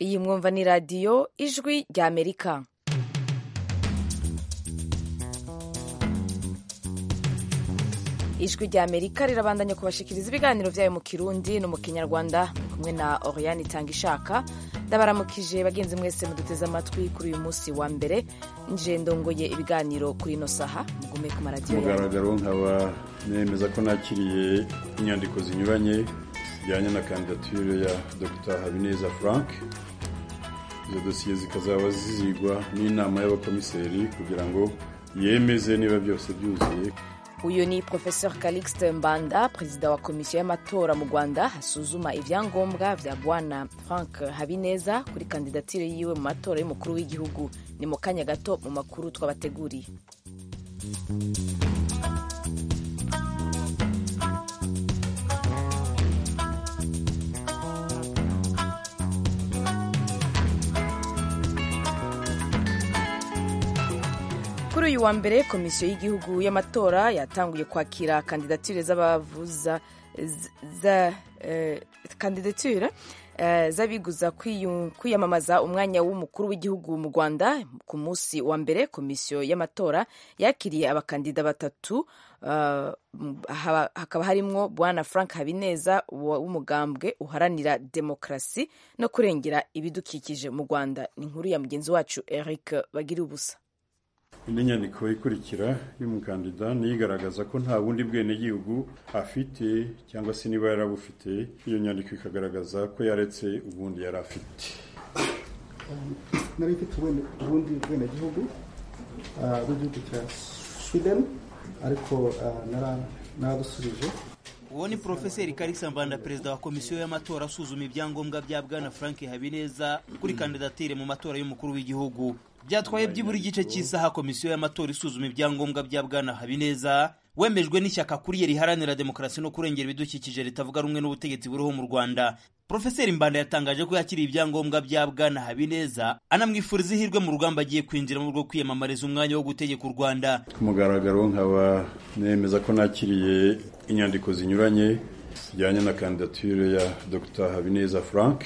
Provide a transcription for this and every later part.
iyi mwumva ni radiyo ijwi rya amerika ijwi rya amerika rirabandanya kubashikiriza ibiganiro byayo mu kirundi no mu kinyarwanda kumwe na oriane itanga ishaka ndabaramukije bagenzi mwese muduteze amatwi kuri uyu munsi wa mbere nje ndongoye ibiganiro kuri ino saha mugume ku maradiyo mugaragaro nkaba nemeza ko nakiriye inyandiko zinyuranye zijyanye na kandidatire ya dr habineza frank izo dosiye zikazaba zizigwa n'inama y'abakomiseri kugira ngo yemeze niba byose byuzuye uyu ni professeur calixte mbanda perezida wa komisiyo y'amatora mu rwanda asuzuma ibyangombwa bya bwana frank habineza kuri kandidatire yiwe mu matora y'umukuru w'igihugu ni mu kanya gato mu makuru twabateguriye kuri uyu wa mbere komisiyo y'igihugu y'amatora yatanguye kwakira kandidatire z'abavuza za kandidatire z'abiguza kwiyamamaza umwanya w'umukuru w'igihugu mu rwanda ku munsi wa mbere komisiyo y'amatora yakiriye abakandida batatu hakaba harimwo bwana frank habineza w'umugambwe uharanira demokarasi no kurengera ibidukikije mu rwanda ni inkuru ya mugenzi wacu eric bagira ubusa indi nyandiko ikurikira y'umukandida niyo igaragaza ko nta bundi bwenegihugu afite cyangwa se niba yarabufite iyo nyandiko ikagaragaza ko yaretse ubundi yari afite nari mfite ubundi bwenegihugu bw'igihugu cya sweden ariko naradusubije uwo ni porofeseri karisa mbanda perezida wa komisiyo y'amatora asuzuma ibyangombwa bya bwana frank habineza kuri kandidatire mu matora y'umukuru w'igihugu byatwaye byibura igice cy'isaha komisiyo y'amatora isuzuma ibyangombwa bya bwana habineza wemejwe n'ishyaka kuriye riharanira demokarasi no kurengera ibidukikije ritavuga rumwe n'ubutegetsi buriho mu rwanda profeseri mbanda yatangaje ko yakiriye ibyangombwa bya bwana habineza anamwifuriza ihirwe mu rugamba agiye kwinjiramo rwo kwiyamamariza umwanya wo gutegeka u rwanda ku mugaragaro nkaba nemeza ko nakiriye inyandiko zinyuranye zijyanye na kandidatire ya dr habineza frank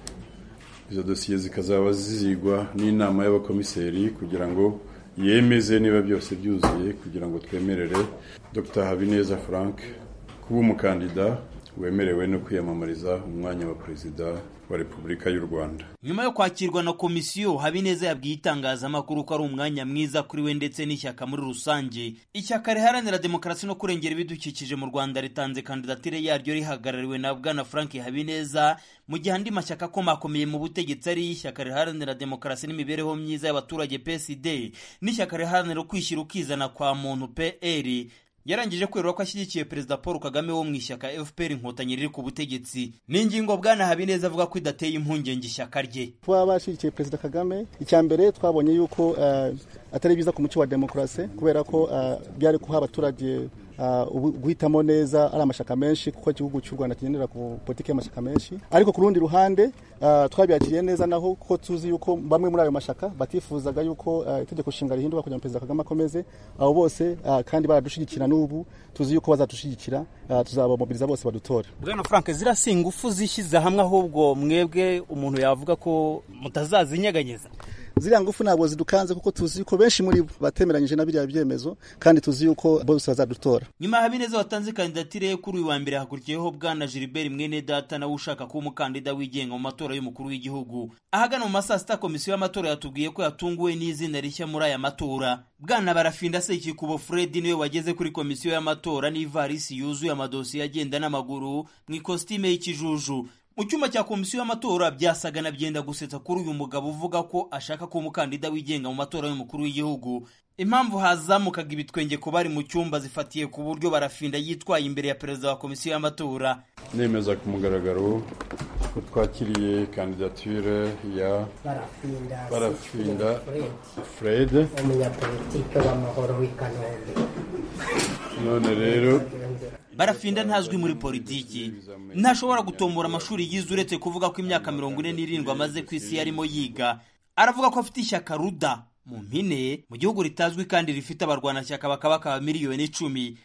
izo dosiye zikazaba zizigwa n'inama y'abakomiseri kugira ngo yemeze niba byose byuzuye kugira ngo twemerere dr habineza frank kuba umukandida wemerewe no kwiyamamariza umwanya wa perezida wa repubulika y'u rwanda nyuma yo kwakirwa na komisiyo habineza yabwiye itangazamakuru ko ari umwanya mwiza kuri we ndetse n'ishyaka muri rusange ishyaka riharanira demokarasi no kurengera ibidukikije mu rwanda ritanze kandidatire yaryo rihagarariwe na bwana frank habineza mu gihe andi mashyaka akomakomeye mu butegetsi ari ishyaka riharanira demokarasi n'imibereho myiza y'abaturage psd n'ishyaka riharanira ukwishyira ukizana kwa muntu pr yarangije kwerura ko ashyigikiye perezida paul kagame wo mu ishyaka fpr inkotanyi riri ku butegetsi ni ingingo bwana habineza avuga ko idateye impungenge ishyaka rye kuba bashyigikiye perezida kagame icya mbere twabonye yuko uh, atari biza ku muco wa demokarasi kubera ko uh, byari guha abaturage guhitamo neza ari amashyaka menshi kuko igihugu cy'u rwanda kigendera ku politiki y'amashyaka menshi ariko ku rundi ruhande twabyakiriye neza naho kuko tuzi yuko bamwe muri ayo mashyaka batifuzaga yuko itegeko nshinga rihinduka kugira ngo perezida kagame akomeze abo bose kandi baradushyigikira n'ubu tuzi yuko bazadushyigikira tuzabamobiriza bose badutore bwana frank ziriya si ingufu zishyize hamwe ahubwo mwebwe umuntu yavuga ko mutazazinyeganyeza ziriya ngufu ntabwo zidukanze kuko tuzi yuko benshi muri bo batemeranyije na biriya byemezo kandi tuzi yuko bose bazadutora nyuma ya habineza watanze kandidatire ye kuri uyu wa mbere hakurikiyeho bwana gilbert mwene data nawe ushaka kuba umukandida wigenga mu matora y'umukuru w'igihugu ahagana mu ma saa sita komisiyo y'amatora yatubwiye ko yatunguwe n'izina rishya muri aya matora bwana barafinda sekikubo fred niwe wageze kuri komisiyo y'amatora n'ivarisi yuzuye amadosiye agenda n'amaguru mu ikositime y'ikijuju mu cyumba cya komisiyo y'amatora byasaga na byenda gusetsa kuri uyu mugabo uvuga ko ashaka kuba umukandida wigenga mu matora y'umukuru w'igihugu impamvu hazamukaga ibitwenge ku bari mu cyumba zifatiye ku buryo barafinda yitwaye imbere ya perezida wa komisiyo y'amatora nemeza ku mugaragaro ko twakiriye kandidatire ya barafinda fred umunyapolitike w'amahoro w'i kanombe none rero barafinda ntazwi muri politiki ntashobora gutombora amashuri yize uretse kuvuga ko imyaka mirongo ine n'irindwi amaze ku isi yarimo yiga aravuga ko afite ishyaka ruda mu mpine mu gihugu ritazwi kandi rifite abarwanashyaka bakaba bakaba miliyoni icumi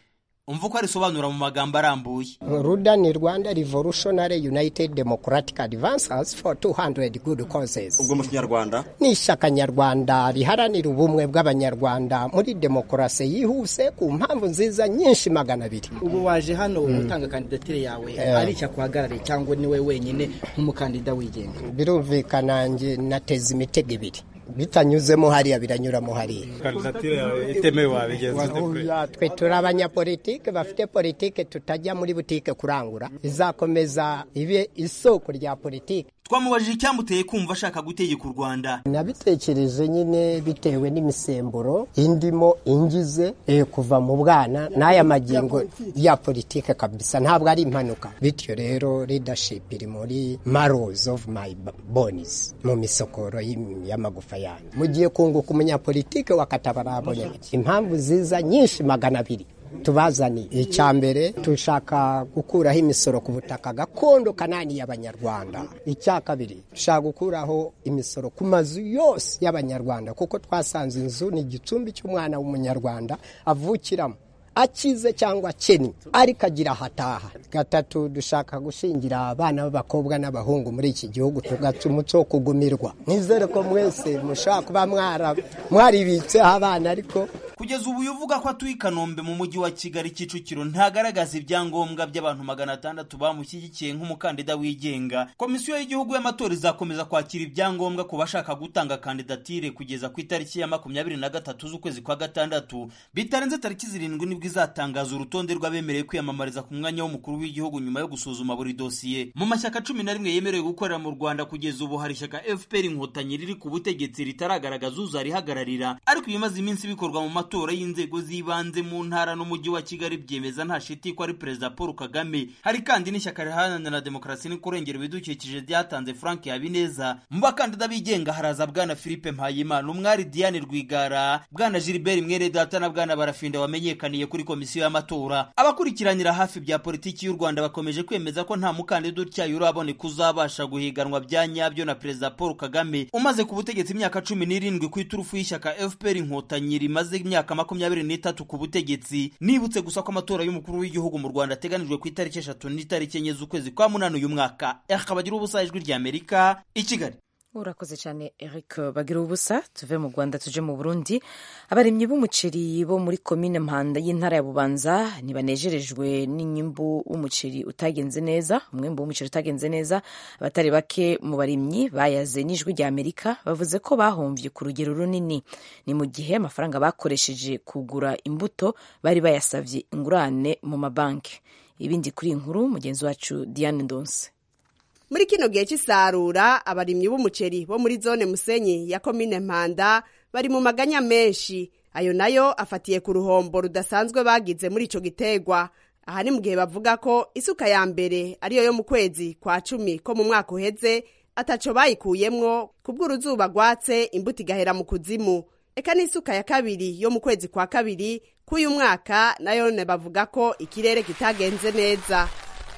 umva uko arisobanura mu magambo arambuye ruda ni rwanda revolutionary united democratic advances for 200 good causes ubwo mu kinyarwanda ni ishyaka nyarwanda riharanira ubumwe bw'abanyarwanda muri demokarasi yihuse ku mpamvu nziza nyinshi magana abiri ubu waje hano gutanga kandidatire yawe ari icyakuhagarariye cyangwa ni we wenyine nk'umukandida wigenga birumvikana njye nateza imitego ibiri bitanyuzemo hariya biranyuramo hariya kandidatire yawe itemewe wabigenza Oya, twe turi abanyapolitike bafite politike tutajya muri butike kurangura izakomeza ibe isoko rya politike twamubajije icyamuteye kumva ashaka gutegeka u rwanda nabitekereje nyine bitewe n'imisemburo indimo ingize eh, kuva mu bwana n'aya magingo ya politike kabisa ntabwo ari impanuka bityo rero leadership iri muri marrows of my bones mu misokoro y'im- y'amagufa yanyu mugiye kunguka umunyapolitike wakatabara impamvu ziza nyinshi magana abiri tubazaniye icya mbere dushaka gukuraho imisoro ku butaka gakondo kanani y'abanyarwanda icya kabiri dushaka gukuraho imisoro ku mazu yose y'abanyarwanda kuko twasanze inzu ni igicumbi cy'umwana w'umunyarwanda avukiramo akize cyangwa akennye ariko agira ahataha gatatu dushaka gushingira abana b'abakobwa n'abahungu muri iki gihugu tugaca umuco wo kugumirwa nizere ko mwese mushobora kuba mwara- mwaribitseho abana ariko kugeza ubu uyu uvuga ko atuye i kanombe mu mujyi wa kigali kicukiro ntagaragaza ibyangombwa by'abantu magana atandatu bamushyigikiye nk'umukandida wigenga komisiyo y'igihugu y'amatora izakomeza kwakira ibyangombwa ku bashaka gutanga kandidatire kugeza ku itariki ya makumyabiri na gatatu z'ukwezi kwa gatandatu bitarenze tariki zirindwi nibwo izatangaza urutonde rw'abemerewe kwiyamamariza ku mwanya w'umukuru w'igihugu nyuma yo gusuzuma buri dosiye mu mashyaka cumi na rimwe yemerewe gukorera mu rwanda kugeza ubu hari ishyaka fpr inkotanyi riri ku butegetsi ritaragaragaza uzarihagararira ariko ibimaze iminsi bikorwa mu matora y'inzego z'ibanze mu ntara n'umujyi wa kigali byemeza nta shiti ko ari perezida paul kagame hari kandi n'ishyaka riharanira demokarasi no kurengera ibidukikije ryatanze frank habineza mu bakandida bigenga haraza bwana philippe mpayimana umwari diane rwigara bwana gilbert mwene data na bwana barafinda wamenyekaniye kuri komisiyo y'amatora abakurikiranira hafi bya politiki y'u rwanda bakomeje kwemeza ko nta mukandida utyaye uraboneka uzabasha guhiganwa bya nyabyo na perezida paul kagame umaze ku butegetsi imyaka cumi n'irindwi ku iturufu y'ishyaka fpr inkotanyi rimaze imyaka makumyabiri n'itatu ku butegetsi nibutse gusa ko amatora y'umukuru w'igihugu mu rwanda ateganijwe ku itariki eshatu n'itariki enye z'ukwezi kwa munani uyu mwaka akabagira ubusa ijwi ry'amerika i kigali urakoze cyane eric bagira ubusa tuve mu rwanda tuje mu burundi abarimyi b'umuceri bo muri komine mpanda y'intara ya bubanza ntibanejerejwe n'inyimbu w'umuceri utagenze neza umwembu w'umuceri utagenze neza abatari bake mu barimyi bayaze n'ijwi rya amerika bavuze ko bahomvye ku rugero runini ni mu gihe amafaranga bakoresheje kugura imbuto bari bayasavye ingurane mu mabanki ibindi kuri iyi nkuru mugenzi wacu diane ndonse muri kino gihe cy'isarura abarimyi b'umuceri bo muri zone musenyi ya komine mpanda bari mu maganya menshi ayo nayo afatiye ku ruhombo rudasanzwe bagize muri ico gitegwa aha ni mu gihe bavuga ko isuka ya mbere ariyo yo mu kwezi kwa cumi ko mu mwaka uheze ataco bayikuyemwo kubw'uruzuba rwatse imbuto igahera mu kuzimu eka n'isuka ya kabiri yo mu kwezi kwa kabiri k'uyu mwaka nayo bavuga ko ikirere kitagenze neza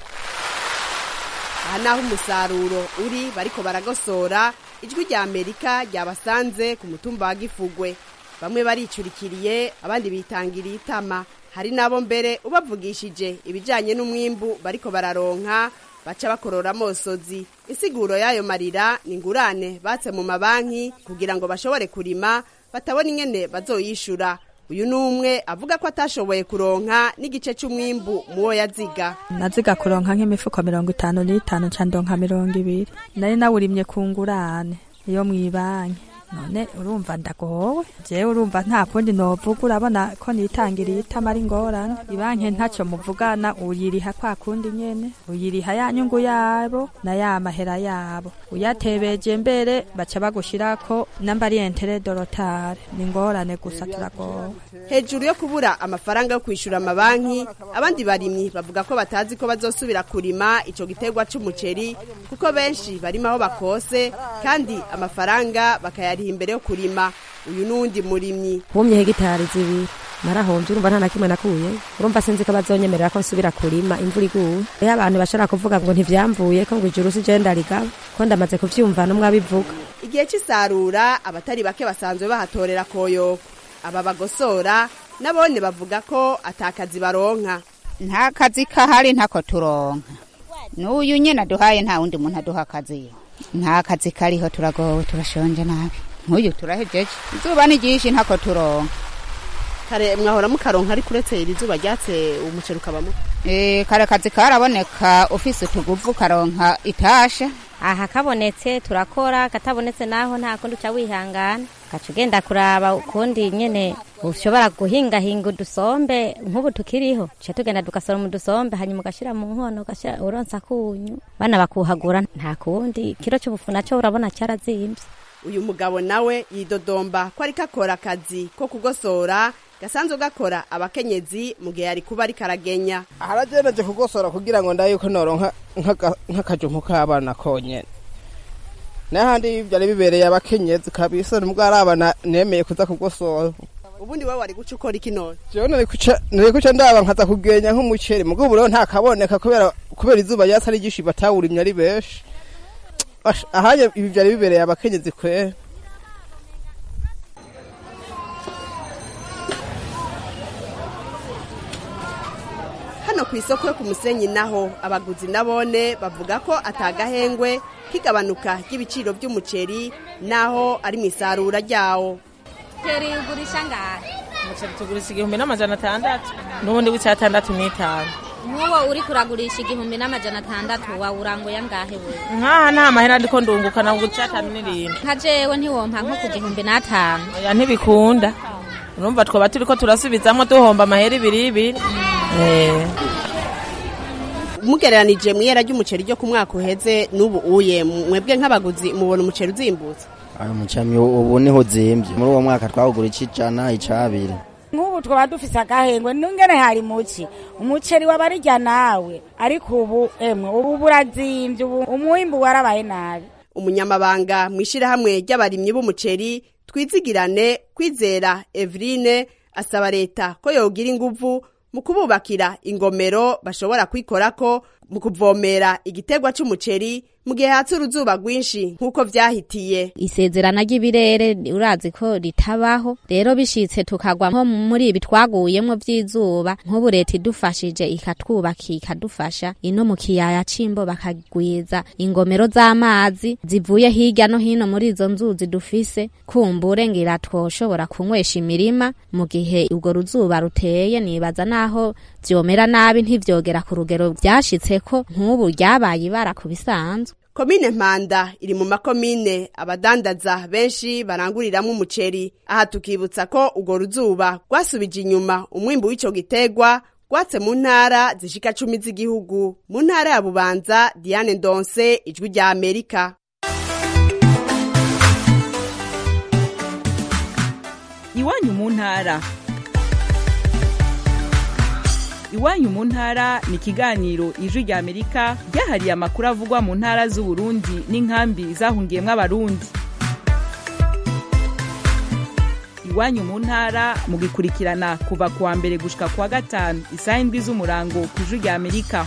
aha naho umusaruro uri bariko baragosora ijwi rya amerika ryabasanze ku mutumba wa gifugwe bamwe baricurikiriye abandi bitangiriye itama hari n'abo mbere ubavugishije ibijyanye n'umwimbu bariko bararonka baca bakorora amosozi insiguro y'ayo marira ni ingurane batse mu mabanki kugira ngo bashobore kurima batabona ingene bazoyishura uyu ni umwe avuga ko atashoboye kuronka n'igice cy'umwimbu muwo yaziga naziga kuronka nk'imifuko mirongo itanu n'itanu nca ndonka mirongo ibiri nari nawurimye ku ngurane iyo mw'ibanki none urumva ndagowe jewe urumva nta kundi novuga urabona ko nitangiriye itama ari ngorane ibanki ntacyo muvugana uyiriha kwa kundi nyene uyiriha ya nyungu yabo na ya mahera yabo uyatebeje mbere baca bagushirako namba ari entere dorotare ni ngorane gusa turagowe hejuru yo kubura amafaranga yo kwishyura amabanki abandi barimyi bavuga ko batazi ko bazosubira kurima icyo giterwa cy'umuceri kuko benshi barimo aho bakose kandi amafaranga bakayariha imbere yo kurima uyu n'uwundi murimyi humye hegitari zibiri narahombye urumva nta na kimwe nakuye urumva sinzi ko bazonyemerera ko nsubira kurima imvura iguye iyo abantu bashobora kuvuga ngo ntivyamvuye ko ngo ijuru si je ndarigaba ko ndamaze kuvyumva n'umwe abivuga igihe cy'isarura abatari bake basanzwe bahatorera koyoko aba bagosora nabone bavuga ko atakazi baronka nta kazi kahari ntako turonka n'uyu nyine aduhaye nta wundi muntu aduha akazi nta kazi kariho turagowe turashonje nabi nk'uyu turahejeje izuba ni ryinshi ntako turonka kare mwahora mukaronka ariko uretse iri zuba ryatse umuceri ukabamo Eh, kare kazi karaboneka ufise utuguvu karonka itasha aha kabonetse turakora katabonetse naho nta kundi uca wihangana gaca ugenda kuraba ukundi nyene ushobora guhingahinga udusombe nk'ubu tukiriho tuca tugenda tugasoroma udusombe hanyuma ugashira mu nkono ugashira uronsa kunyu bana bakuhagura nta kundi kiro c'ubufu naco urabona carazimvye uyu mugabo nawe yidodomba ko ariko akora akazi ko kugosora gasanzwe gakora abakenyezi mu gihe yari kuba ariko aragenya harageneje kugosora kugira ngo ndabe yuko noronka nk'aka- nk'akajumpu k'abana konyene n'ahandi byari bibereye abakenyezi kabisa nubwo ari abana nemeye kuza kugosora ubundi wowe wari guca ukora iki none jewe nari kuca nari kuca ndaba nkaza kugenya nk'umuceri mugabo ubu rero nta kaboneka kubera kubera izuba ryatsi ari ryinshi batawurimye ari benshi Ash, ahanye ibi byari bibereye abakenyezi kwera hano ku isoko yo ku musenyi naho abaguzi nabone bavuga ko atagahengwe k'igabanuka ry'ibiciro by'umuceri naho ari mu isarura ryawo Umuceri ugurisha ngahe umuceri tugurisha igihumbi n'amajana atandatu n'ubundi w'icyatandatu n'itanu nk'uwo uri kuragurisha igihumbi n'amajana atandatu wawuranguye angahe we nk'aha nta mahera ndiko ndunguka nabwo icyatanu n'irindwi nka jewe ntiwompa nko ku gihumbi n'atanu oya ntibikunda urumva twaba turiko turasubizamwo duhomba amahera ibiri ibiri Eh. mugereranije mu ihera ry'umuceri ryo ku mwaka uheze n'ubu uye mwebwe nk'abaguzi mubona umuceri uzimbutse ayo mucami ubu niho uzimbye muri uwo mwaka twawugura ic'ijana ic'abiri nk'ubu twaba dufise agahengwe n'ingene hari muki umuceri wabarirya nawe ariko ubu emwe ubu burazimbye ubu umwimbu warabaye nabi umunyamabanga mu ishyirahamwe ry'abarimyi b'umuceri twizigirane kwizera eveline asaba leta ko yogira inguvu mu kububakira ingomero bashobora kwikorako mu kuvomera igiterwa c'umuceri mu gihe hatse uruzuba rwinshi nk'uko vyahitiye isezerana ry'ibirere urazi ko ritabaho rero bishitse tukagwa nko muri ibi twaguyemwo vy'izuba nk'ubu leta idufashije ikatwubaka ikadufasha ino mu kiyaya c'imbo bakagwiza ingomero z'amazi zivuye hirya no hino muri izo nzuzi dufise kumbure ngira twoshobora kunywesha imirima mu gihe urwo ruzuba ruteye nibaza naho vyomera nabi ntivyogera ku rugero vyashitseko nk'ubu ryabaye ibara ku bisanzwe komine mpanda iri mu makomine abadandaza benshi baranguriramwo umuceri aha tukibutsa ko urwo ruzuba rwasubije inyuma umwimbu w'ico gitegwa rwatse mu ntara zishika cumi z'igihugu mu ntara ya bubanza diane ndonse ijwi rya amerika iwanyu mu ntara iwanyu mu ntara ni ikiganiro ijwi rya amerika ryahariye amakuru avugwa mu ntara z'uburundi n'inkambi zahungiyemwo abarundi iwanyu mu ntara mugikurikirana kuva ku wa mbere gushika ku wa gatanu isaha indwi z'umurango ku ijwi rya amerika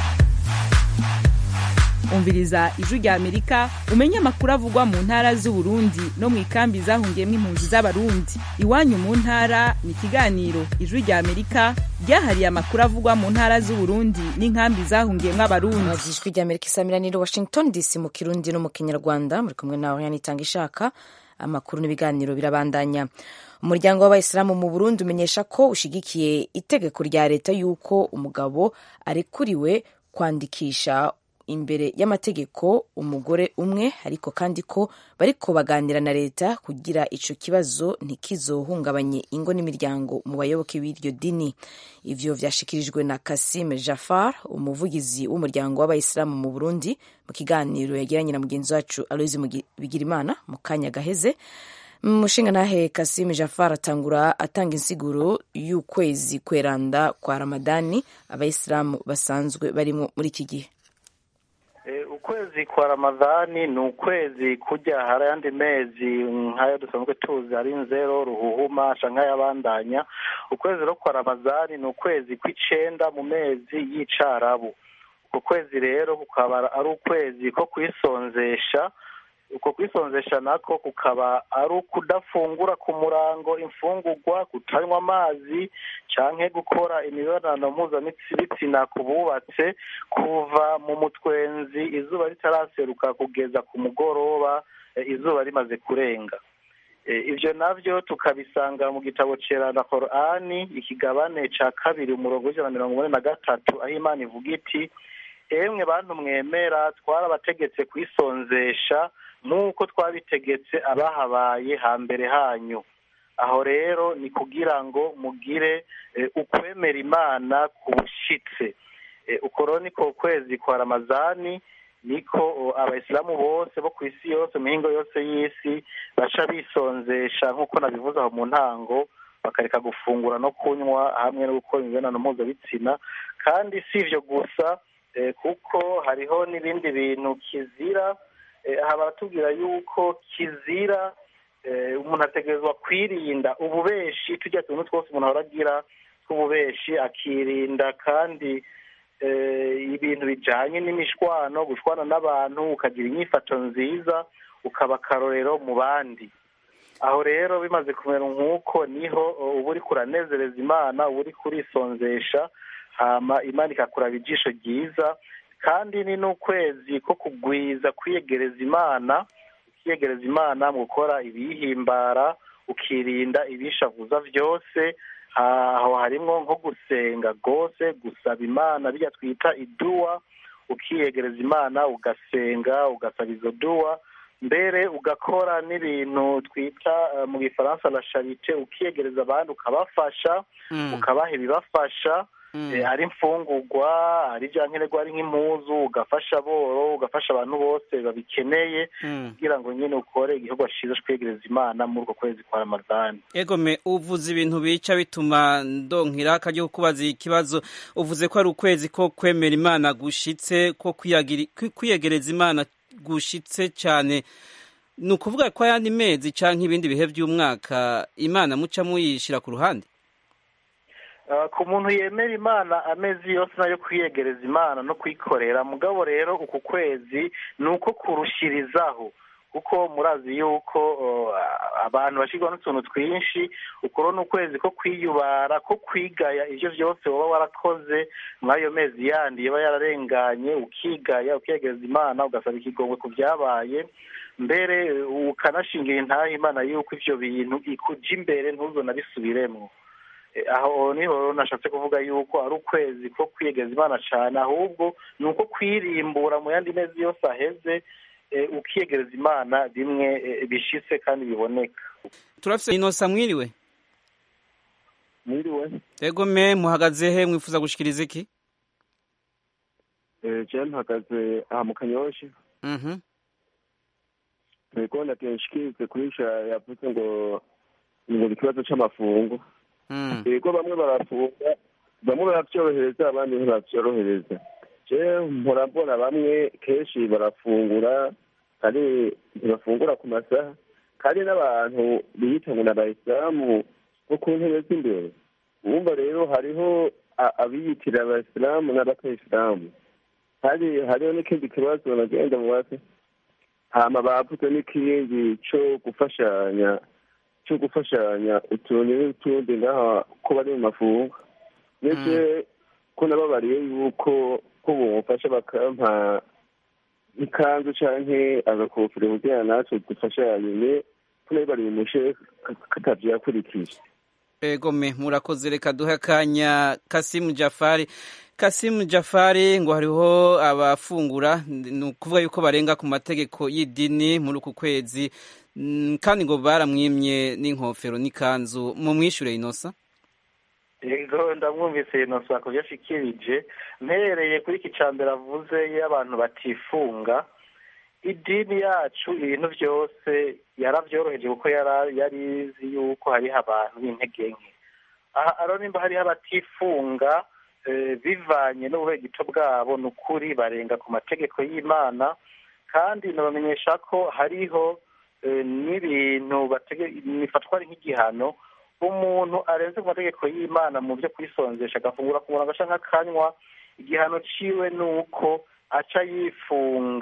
umviriza ijwi rya amerika umenye amakuru avugwa mu ntara z'uburundi no mu ikambi zahungiyemwo impunzi z'abarundi iwanyu mu ntara ni ikiganiro ijwi rya amerika ryahariye amakuru avugwa mu ntara z'uburundi n'inkambi zahungiyemwo abarundi ijwi rya amerika isamiraniye washington dc mu kirundi no mu kinyarwanda muri kumwe nawe yanitanga ishaka amakuru n'ibiganiro birabandanya umuryango w'abayisilamu mu burundi umenyesha ko ushigikiye itegeko rya leta y'uko umugabo arekuriwe kwandikisha imbere y'amategeko umugore umwe ariko kandi ko bariko baganira na leta kugira ico kibazo ntikizohungabanye ingo n'imiryango mu bayoboke b'iryo dini ivyo vyashikirijwe na Kasim Jafar umuvugizi w'umuryango w'abayisilamu mu Burundi mu kiganiro yagiranye na mugenzi wacu Aloise Bigirimana mu kanya gaheze umushinga nahe Kasim Jafar atangura atanga insiguro y'ukwezi kweranda kwa Ramadani abayisilamu basanzwe barimo muri iki gihe ukwezi kwa ramadhani ni ukwezi kujya hari ayandi mezi nk'ayo dusanzwe tuzi ari nzero ruhuhuma canke ayabandanya ukwezi ro kwa ramadhani ni ukwezi kw'icenda mu mezi y'icarabu uko kwezi rero kukaba ari ukwezi ko kwisonzesha uko kwisonzesha nako kukaba ari ukudafungura ku murango imfungurwa kutanywa amazi canke gukora imibonano mpuzabitsina ku bubatse kuva mu mutwenzi izuba ritaraseruka kugeza ku mugoroba eh, izuba rimaze kurenga Eh, ivyo navyo tukabisanga mu gitabo cera na korani ikigabane ca kabiri umurongo w'ijana na mirongo ine na gatatu aho imana ivuga iti emwe bantu mwemera twarabategetse kwisonzesha nk'uko twabitegetse abahabaye hambere hanyu aho rero ni kugira ngo mugire eh, ukwemera imana kubushitse Eh, uko rero niko kwezi kwa ramazani niko o, abayisilamu bose bo ku isi yose mu mihingo yose y'isi baca bisonzesha nk'uko nabivuze aho mu ntango bakareka gufungura no kunywa hamwe no gukora imibonano mpuzabitsina kandi si ivyo gusa eh, kuko hariho n'ibindi bintu kizira eh, aha baratubwira yuko kizira eh, umuntu ategerezwa kwirinda ububeshi tujya tuntu twose umuntu ahora agira tw'ububeshi akirinda kandi eh, ibintu bijanye n'imishwano gushwana n'abantu ukagira inyifato nziza ukaba akarorero mu bandi aho rero bimaze kumera nk'uko niho uh, uba uriko uranezereza imana uba uriko urisonzesha hama imana ikakuraba ijisho ryiza kandi ni n'ukwezi ko kugwiza kwiyegereza imana ukiyegereza imana mu gukora ibiyihimbara ukirinda ibishavuza byose aho harimwo nko gusenga rwose gusaba imana bijya twita iduwa ukiyegereza imana ugasenga ugasaba izo duwa mbere ugakora n'ibintu twita eh, mu gifaransa la charite ukiyegereza abandi ukabafasha Mm. ukabaha ibibafasha Mm. eh, ari imfungurwa ari ibya nkenerwa ari nk'impuzu ugafasha boro ugafasha abantu bose babikeneye Mm. kugira ngo nyine ukore igikorwa cyiza cyo kwegereza imana muri uko kwezi kwa ramadani egome uvuze ibintu bica bituma ndonkira akaryo kubaza ikibazo uvuze ko ari ukwezi ko kwemera imana gushitse ko kwiyagiri- kwi- kwiyegereza imana gushitse cyane ni ukuvuga ko ayandi mezi canke ibindi bihe by'umwaka imana muca muyishira ku ruhande Uh, ku muntu yemera imana amezi yose nayo kwiyegereza imana no kwikorera mugabo rero uku kwezi ni uko kurushirizaho kuko murazi yuko uh, abantu bashyirwa n'utuntu twinshi ukuro ni ukwezi ko kwiyubara ko kwigaya ibyo byose waba warakoze muri ayo mezi yandi yaba yararenganye ukigaya ukiyegereza imana ugasaba ikigongwe ku byabaye mbere uh, ukanashingira intahe imana yuko ivyo bintu ikuja imbere ntuzonabisubiremwo Eh, aho niho rero nashatse kuvuga yuko ari ukwezi ko kwiyegeza imana cyane ahubwo ni uko kwirimbura mu yandi mezi yose aheze eh, ukiyegereza imana bimwe eh, bishitse kandi biboneka turafise inosa mwiriwe mwiriwe egome muhagaze he mwifuza gushikiriza iki Eh, je mpagaze aha mu kanyoshi Mhm. ntego natenshikirize kurisha yavuze ngo ngo ikibazo c'amafungo Mm. yego bamwe barafunga bamwe baravyorohereza abandi ntibavyorohereza je mpora mbona bamwe kenshi barafungura kandi ntibafungura ku masaha kandi n'abantu biyita ngo ni abayisilamu bo ku ntebe z'imbere wumva rero hariho a- abiyitira abayisilamu n'abatayisilamu kandi hariho n'ikindi kibazo nagenda mubaze hama bavuze n'ikindi co gufashanya cyo gufashanya utuntu n'utundi ngaha ko bari mu mafungo ndetse ko nababariye yuko ko bumufasha bakampa ikanzu canke agakofero kugira natwe dufashanye ne ko nayo bari bumushe katavyo yakurikije egome murakoze reka duhe akanya kasimu jafari kasimu jafari ngo hariho abafungura ni ukuvuga yuko barenga ku mategeko y'idini muri uku kwezi Mm, kandi ngo baramwimye n'inkofero n'ikanzu mu mwishure inosa yego ndamwumvise inosa ku byo ashikirije mpereye kuri iki ca mbere avuze iyo abantu batifunga idini yacu ibintu byose yarabyoroheje kuko yara- yari izi yuko hariho abantu b'intege nke aha aro nimba hariho abatifunga eh, bivanye n'ububegito bwabo ni ukuri barenga ku mategeko y'imana kandi nabamenyesha ko hariho eh, n'ibintu batege- bifatwa ari nk'igihano umuntu arenze ku mategeko y'imana mu byo kwisonzesha agafungura ku murongo canke akanywa igihano ciwe ni uko aca yifunga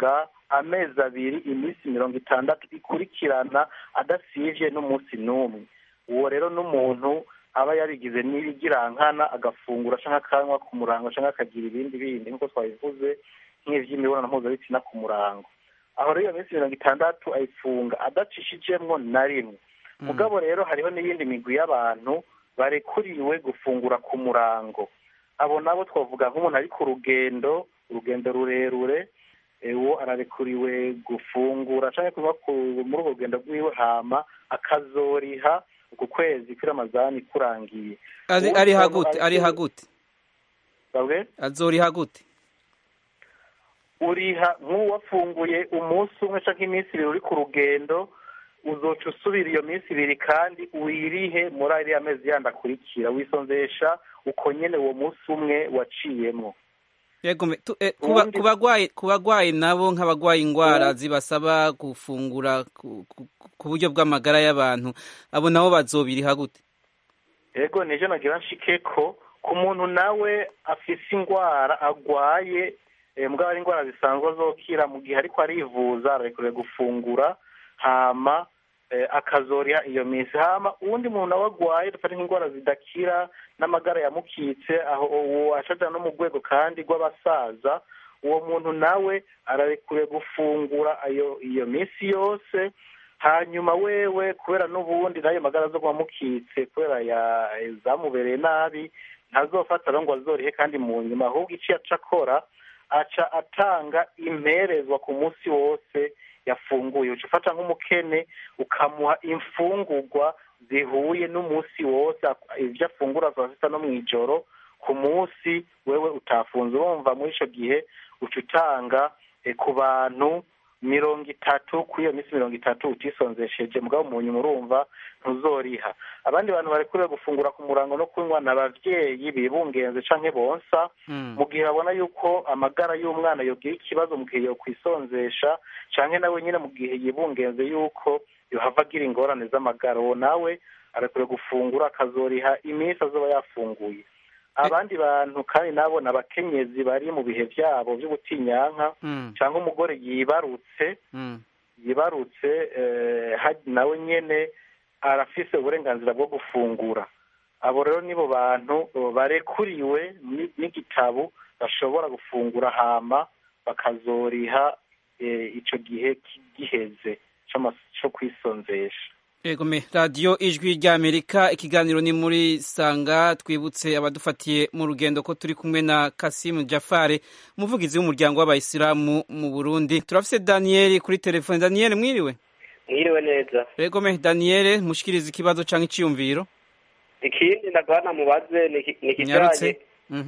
amezi abiri iminsi mirongo itandatu ikurikirana adasivye n'umunsi n'umwe uwo rero n'umuntu aba yarigize n'ibigirankana agafungura canke akanywa ku murango canke akagira ibindi bindi nk'uko twabivuze nk'ivy'imibonano mpuzabitsina ku murango aho rero iyo minsi mirongo itandatu ayifunga adacishijemwo na rimwe mugabo rero hariho n'iyindi migwi y'abantu barekuriwe gufungura ku murango abo nabo twavuga nk'umuntu ari ku rugendo urugendo rurerure uwo ararekuriwe gufungura cyangwa kuba muri urwo rugendo rw'iwe hama akazoriha uku kwezi kw'iramazani kurangiye ari hagute ari hagute babwe azoriha gute uriha nk'uwafunguye umunsi umwe cyangwa iminsi ibiri uri ku rugendo uzoca usubira iyo minsi ibiri kandi wirihe muri ariya mezi yandi akurikira wisonzesha uko nyene uwo munsi umwe waciyemo yego ku bagwayi nabo nk'abagwaye indwara zibasaba gufungura ku buryo bw'amagara y'abantu abo nabo bazobiriha gute yego nije nagira nshike ko ku muntu nawe afise indwara agwaye mbwa ari indwara zisanzwe azokira mu gihe ariko arivuza ararekuriwe gufungura hama akazoriha iyo minsi hama uwundi muntu nawe agwaye dufate nk'indwara zidakira n'amagara yamukitse aho uwo ashaja no mu rwego kandi rw'abasaza uwo muntu nawe ararekuriwe gufungura ayo iyo minsi yose hanyuma wewe kubera n'ubundi n'ayo magara zo mukitse kubera zamubereye nabi ntazofata ngo azorihe kandi mu nyuma ahubwo icyo aca akora aca atanga imperezwa ku munsi wose yafunguye uca ufata nk'umukene ukamuha imfungurwa zihuye n'umunsi wose ibyo afungura saa sita no mu ijoro ku munsi wewe utafunze urumva muri icyo gihe uca utanga ku bantu mirongo itatu kuri iyo minsi mirongo itatu utisonzesheje mugabo mu nyuma urumva ntuzoriha abandi bantu barekuriwe gufungura ku murango no kunywa ni abavyeyi bibungenze canke bonsa mu gihe babona yuko amagara y'umwana yogira ikibazo mu gihe yokwisonzesha canke nawe nyine mu gihe yibungenze yuko yohava agira ingorane z'amagara uwo nawe arekuriwe gufungura akazoriha iminsi azoba yafunguye abandi bantu kandi nabo ni abakenyezi bari mu bihe byabo byo gutinyanka cyangwa umugore yibarutse yibarutse nawe nyine arafise uburenganzira bwo gufungura abo rero nibo bantu barekuriwe n'igitabo bashobora gufungura hama bakazoriha icyo gihe giheze cyo kwisonzesha Egome radiyo ijwi ry'Amerika ikiganiro ni muri sanga twibutse abadufatiye mu rugendo ko turi kumwe na Kasimu Jafare umuvugizi w'umuryango w'abayisilamu mu Burundi turafise Daniel kuri telefone Daniel mwiriwe mwiriwe neza Egome Daniel mushikiriza ikibazo canke iciyumviro ikindi ndagana mubaze ni kijanye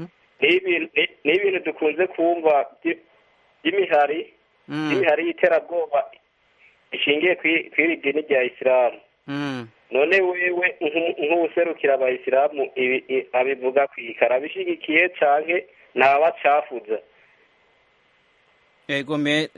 ni ibintu dukunze kumva by'imihari by'imihari y'iterabwoba ishingiye kw'iri dini rya isilamu none wewe nk'uwuserukira abayisilamu abivuga kwika arabishigikiye canke ntabacafuza egome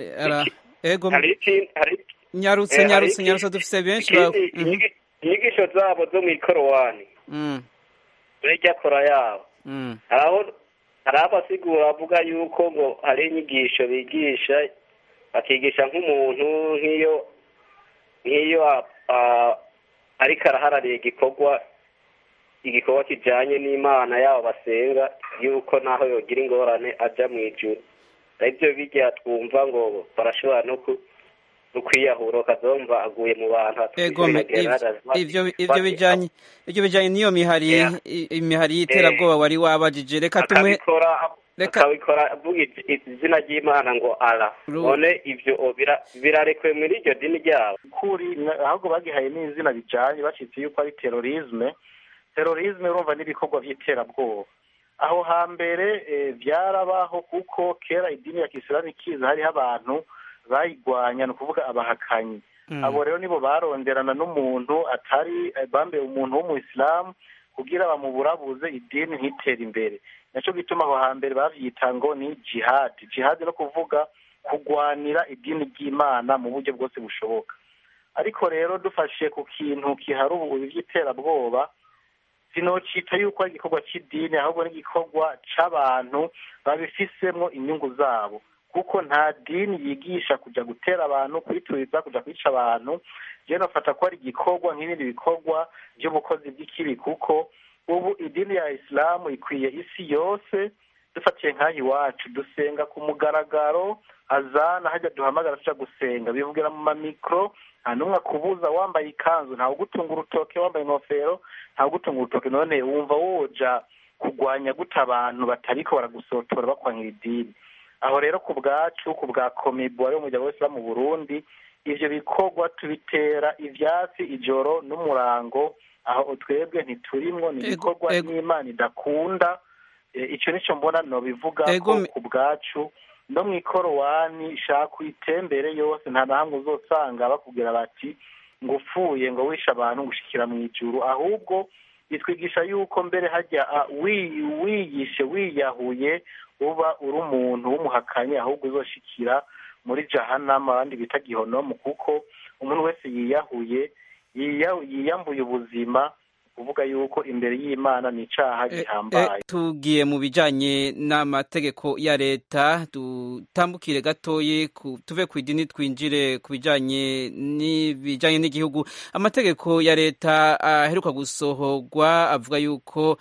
nyarutse nyarutse nyarutse dufise benshi inyigisho zabo zo mu ikorowani burya kora yabo hari abasigura bavuga yuko ngo hari inyigisho bigisha bakigisha nk'umuntu nk'iyo nk'iyo ariko araharariye igikorwa igikorwa kijyanye n'imana yabo basenga yuko naho yogira ingorane ajya mu ijuru aribyo bijya twumva ngo barashobora no kwiyahura ukazumva aguye mu bantu ibyo bijyanye ibyo bijyanye n'iyo mihari imihari y'iterabwoba wari wabajije reka tumwe akabikora avuga izina ry'imana ngo ara none ibyo birarekwe muri iryo dini ryabo kuri ahubwo bagihaye n'izina bijyanye bacitse yuko ari terorisme terorisme urumva n'ibikorwa by'iterabwoba aho hambere byarabaho kuko kera idini ya kisilamu ikiza hariho abantu bayigwanya ni ukuvuga abahakanyi abo rero nibo baronderana n'umuntu atari bambaye umuntu w'umuyisilamu kugira bamuburabuze idini ntitere imbere nacyo gituma aho hambere bavyita ngo ni jihadi jihadi no kuvuga kugwanira idini ry'imana mu buryo bwose bushoboka ariko rero dufashe ku kintu kihari ubu by'iterabwoba sinocita yuko ari igikorwa cy'idini ahubwo n'igikorwa c'abantu babifisemwo inyungu zabo kuko nta dini yigisha kujya gutera abantu kwituriza kujya kwica abantu rero nafata ko ari igikorwa nk'ibindi bikorwa by'ubukozi bw'ikibi kuko ubu idini ya isilamu ikwiye isi yose dufatiye nk'aho iwacu dusenga ku mugaragaro azana hajya duhamagara tujya gusenga bivugira mu mamikoro nta n'umwe akubuza wambaye ikanzu ntawe ugutunga urutoke wambaye ingofero ntawe ugutunga urutoke none wumva woja kurwanya guta abantu batariko baragusotora bakwangira idini aho rero ku bwacu ku bwa komibu wari umuryango wese mu burundi ivyo bikorwa tubitera ivyatsi ijoro n'umurango aho twebwe ntiturimwo ni ibikorwa n'imana idakunda icyo nicyo mbona nobivuga ko ku bwacu no mu ikorowani shaka uyitembere yose nta na hamwe uzosanga bakubwira bati ngo upfuye ngo wishe abantu gushikira mu ijuru ahubwo bitwigisha yuko mbere hajya wiyishe wiyahuye uba uri umuntu w'umuhakanyi ahubwo uzoshikira muri jahanama abandi bita gihonomu kuko umuntu wese yiyahuye yiyambuye ubuzima kuvuga yuko imbere y'imana ni icaha gihambaye tugiye mu bijanye n'amategeko ya leta dutambukire gatoyi tuve ku idini twinjire ku bijanye n'ibijanye n'igihugu amategeko ya leta aheruka gusohorwa avuga yuko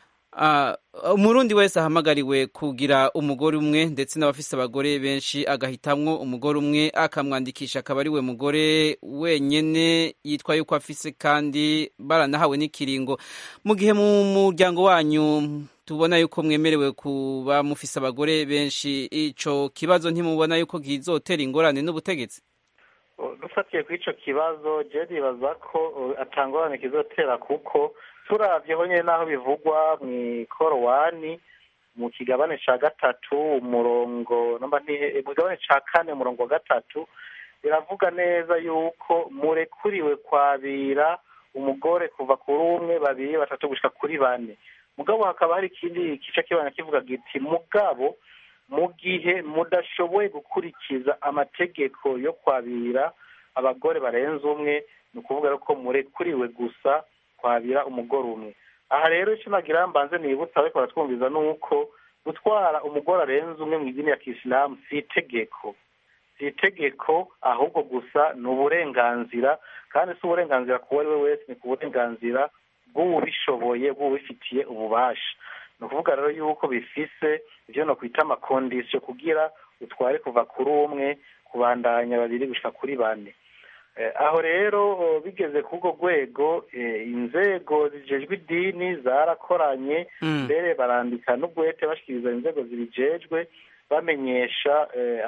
umurundi wese ahamagariwe kugira umugore umwe ndetse n'abafise abagore benshi agahitamwo umugore umwe akamwandikisha akaba ari we mugore wenyene yitwa yuko afise kandi baranahawe n'ikiringo mu gihe mu muryango wanyu tubona yuko mwemerewe kuba mufise abagore benshi ico kibazo ntimubona yuko kizotera ingorane n'ubutegetsi dufatiye kuri ico kibazo je nibaza ko atangorane kizotera kuko turavyeho nyene naho bivugwa mw'ikorowani mu kigabane ca gatatu umurongo namba mu kigabane ca kane umurongo wa gatatu biravuga neza yuko murekuriwe kwabira umugore kuva kuri umwe babiri batatu gushika kuri bane mugabo hakaba hari ikindi gice kibana kivuga giti mugabo mu gihe mudashoboye gukurikiza amategeko yo kwabira abagore barenze umwe ni ukuvuga ko murekuriwe gusa kwabira umugore umwe aha rero icyo nagira mbanze nibutsa ariko baratwumviza ni uko gutwara umugore arenze umwe mu idini ya kisilamu si itegeko si itegeko ahubwo gusa ni uburenganzira kandi si uburenganzira ku uwo ari we wese ni ku burenganzira bw'uwubishoboye bw'uwubifitiye ububasha ni ukuvuga rero yuko bifise ibyo no kwita amakondisiyo kugira utware kuva kuri umwe kubandanya babiri gushika kuri bane aho rero bigeze kuri urwo rwego inzego zijejwe idini zarakoranye mbere barandika n'ubwete bashikiriza inzego zibijejwe bamenyesha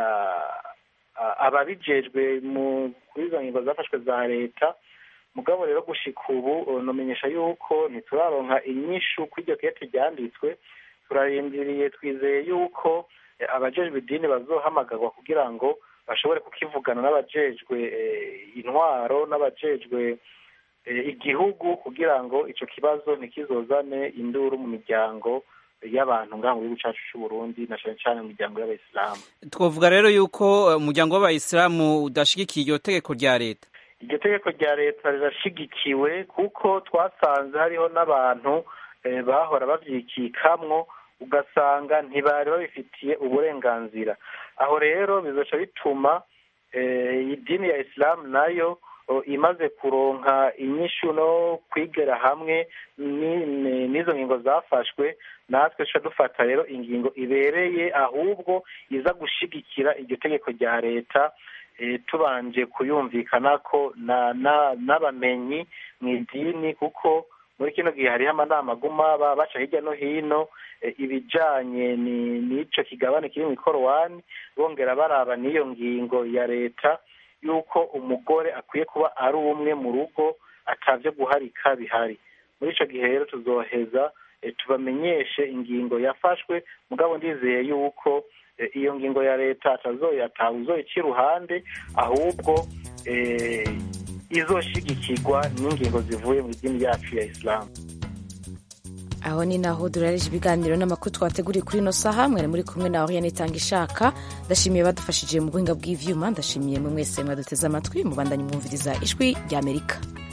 ababijejwe kuri izo ngingo zafashwe za leta mugabo rero gushika ubu numenyesha yuko ntituraronka inyishu kuri iryo kete ryanditswe turarindiriye twizeye yuko abajejwe idini bazohamagarwa kugira ngo bashobore kukivugana n'abajejwe intwaro n'abajejwe igihugu kugira ngo icyo kibazo ntikizozane induru mu miryango y'abantu ngaha mu gihugu cyacu cy'u Burundi na cyane cyane mu miryango y'abayisilamu twavuga rero yuko umuryango w'abayisilamu udashigikiye iryo tegeko rya leta iryo tegeko rya leta rirashigikiwe kuko twasanze hariho n'abantu bahora babyikikamwo ugasanga ntibari babifitiye uburenganzira aho rero bizoca bituma idini ya isilamu nayo imaze kuronka inyishu no kwigera hamwe n'izo ngingo zafashwe natwe tuca dufata rero ingingo ibereye ahubwo iza gushigikira iryo tegeko rya leta tubanje kuyumvikana ko n'abamenyi mu idini kuko muri kino gihe hariho amanama aguma baca hirya no hino ibijanye n'ico kigabane kiri mu ikorowani bongera baraba n'iyo ngingo ya leta y'uko umugore akwiye kuba ari umwe mu rugo atavyo guharika bihari muri ico gihe rero tuzoheza tubamenyeshe ingingo yafashwe mugabo ndizeye yuko iyo ngingo ya leta atawuzoyica iruhande ahubwo izoshigikirwa n'ingingo zivuye mu idini yacu ya isilamu aho ni naho durareje ibiganiro n'amakuru twateguriye kuri ino saha mwari muri kumwe na oriane itanga ishaka ndashimiye badufashije mu buhinga bw'ivyuma ndashimiye mwe mwese mwaduteze amatwi mubandanye mwumviriza ijwi ry'amerika